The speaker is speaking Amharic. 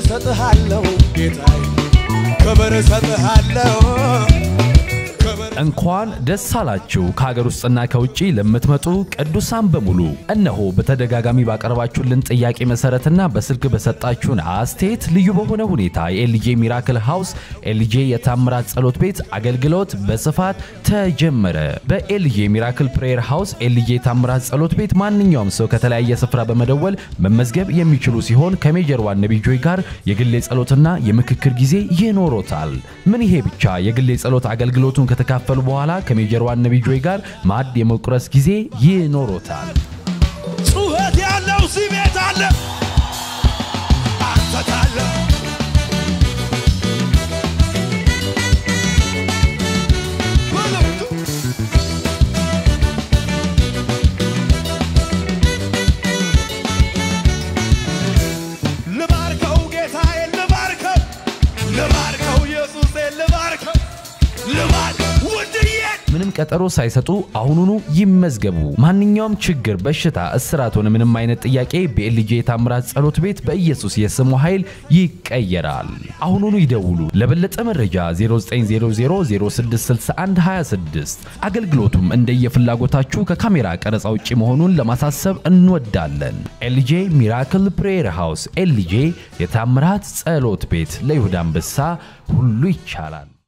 እሰጥሃለሁ ጌታዬ ክብር እሰጥሃለሁ ክብር እንኳን ደስ አላችሁ ከሀገር ውስጥና ከውጭ ለምትመጡ ቅዱሳን በሙሉ። እነሆ በተደጋጋሚ ባቀረባችሁልን ጥያቄ መሰረትና በስልክ በሰጣችሁን አስተያየት ልዩ በሆነ ሁኔታ የኤልጄ ሚራክል ሃውስ ኤልጄ የታምራት ጸሎት ቤት አገልግሎት በስፋት ተጀመረ። በኤልጄ ሚራክል ፕሬየር ሃውስ ኤልጄ የታምራት ጸሎት ቤት ማንኛውም ሰው ከተለያየ ስፍራ በመደወል መመዝገብ የሚችሉ ሲሆን ከሜጀር ዋን ነቢይ ጆይ ጋር የግል ጸሎትና የምክክር ጊዜ ይኖሮታል። ምን ይሄ ብቻ የግል ጸሎት አገልግሎቱን ከተካፈሉ በኋላ ከሜጀር ዋን ነቢይ ጆይ ጋር ማዕድ የመቁረስ ጊዜ ይኖሮታል። ጩኸት ያለው እዚህ ቤት አለ አንተ ካለ በለቱ ልባርከው ጌታዬ ልባርከው ልባርከው ኢየሱሴ ልባርከው ልባር ውድዬ ምንም ቀጠሮ ሳይሰጡ አሁኑኑ ይመዝገቡ። ማንኛውም ችግር፣ በሽታ፣ እስራት ሆነ ምንም አይነት ጥያቄ በኤልጄ የታምራት ጸሎት ቤት በኢየሱስ የስሙ ኃይል ይቀየራል። አሁኑኑ ይደውሉ። ለበለጠ መረጃ 0900066126 አገልግሎቱም እንደየፍላጎታችሁ ከካሜራ ቀረጻ ውጭ መሆኑን ለማሳሰብ እንወዳለን። ኤልጄ ሚራክል ፕሬየር ሃውስ ኤልጄ የታምራት ጸሎት ቤት ለይሁዳ አንበሳ ሁሉ ይቻላል።